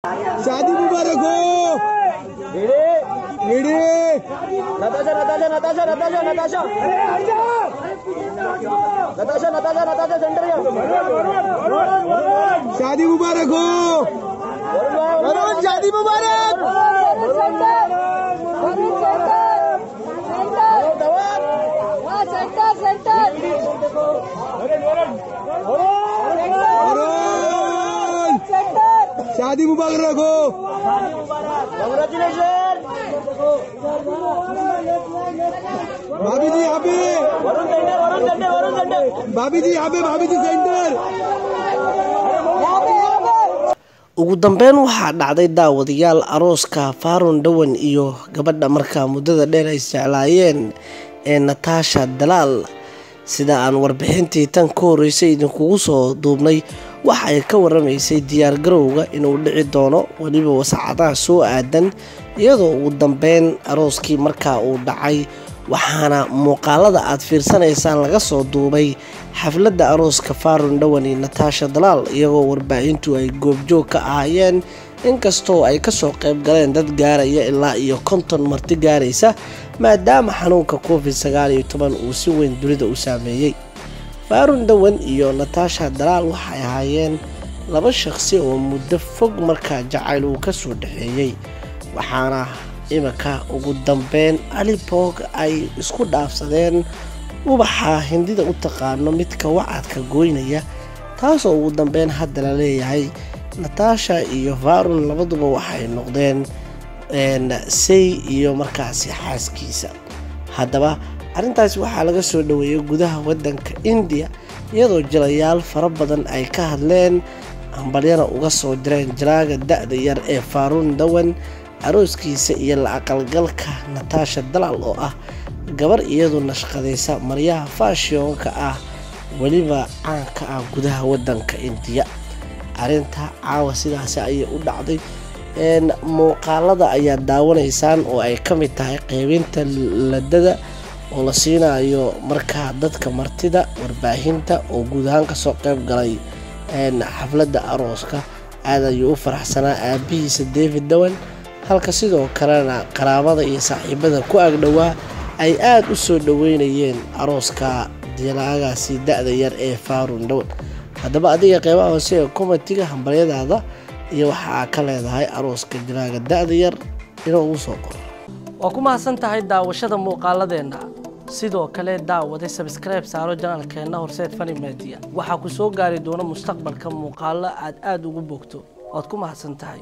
शादी मुबारक हो वीडी Natasha Natasha Natasha Natasha Natasha Natasha Natasha Natasha centre या शादी मुबारक हो वरुण शादी मुबारक वरुण शादी मुबारक हो कॉंग्रॅच्युलेशन भाभी जी यहाँ पे Varun centre Varun centre Varun centre भाभी जी यहाँ पे भाभी जी centre ugu dambeyn waxaa dhacday daawadayaal arooska faarun dhawan iyo gabadha markaa muddada dheer ay isjeclaayeen ee nataasha dalaal sida aan warbixintii tan ka horreysay idinkugu soo duubnay waxa ay ka waramaysay diyaargarowga inuu dhici doono weliba wasacadaha soo aadan iyadoo ugu dambeyn arooskii markaa uu dhacay waxaana muuqaalada aad fiirsanaysaan laga soo duubay xafladda arooska faarun dhawan iyo nataasha dalaal iyagoo warbaahintu ay goobjoog ka ahaayeen inkastoo ay kasoo qayb galeen dad gaaraya ilaa iyo konton marti gaaraysa maadaama xanuunka covid sagaal iyo toban uu si weyn dunida u saameeyey faarun dhawan iyo nataasha dalaal waxay ahaayeen laba shaqsi oo muddo fog markaa jacayl uu kasoo dhexeeyey waxaana iminka ugu dambeyn alibog ay isku dhaafsadeen ubaxa hindida u taqaano midka wacadka goynaya taasoo ugu dambeyn hadda la leeyahay nataasha iyo farun labaduba waxay noqdeen say iyo markaasi xaaskiisa haddaba arrintaasi waxaa laga soo dhaweeyay gudaha waddanka indiya iyadoo jilayaal fara badan ay ka hadleen ambalyana uga soo direen jalaaga da-da yar ee faaruun dawan arooskiisa iyo la aqalgalka nataasha dalaal oo ah gabar iyadu nashqadaysa maryaha faashionka ah weliba caanka ah gudaha waddanka indiya arrinta caawa sidaasi ayay u dhacday muuqaalada ayaa daawanaysaan oo ay ka mid tahay qeybinta ladada oo la siinayo markaa dadka martida warbaahinta oo guud ahaan kasoo qeyb galay xafladda arooska aad ayuu u faraxsanaa aabihiisa david dawan halka sidoo kalena qaraabada iyo saaxiibada ku agdhowaa ay aada u soo dhaweynayeen arooska dilaagaasi da-da yar ee faarun dhawan haddaba adiga qeybaha hoose ee komatiga hambalyadaada iyo waxaa ka leedahay arooska dilaaga da-da yar inuu ugu soo qoro waa ku mahadsan tahay daawashada muuqaaladeenna sidoo kale daawaday sabskribe saaro janaalkeenna horseed fani media waxaa ku soo gaari doona mustaqbalka muuqaalo aad aada ugu bogto waad ku mahadsan tahay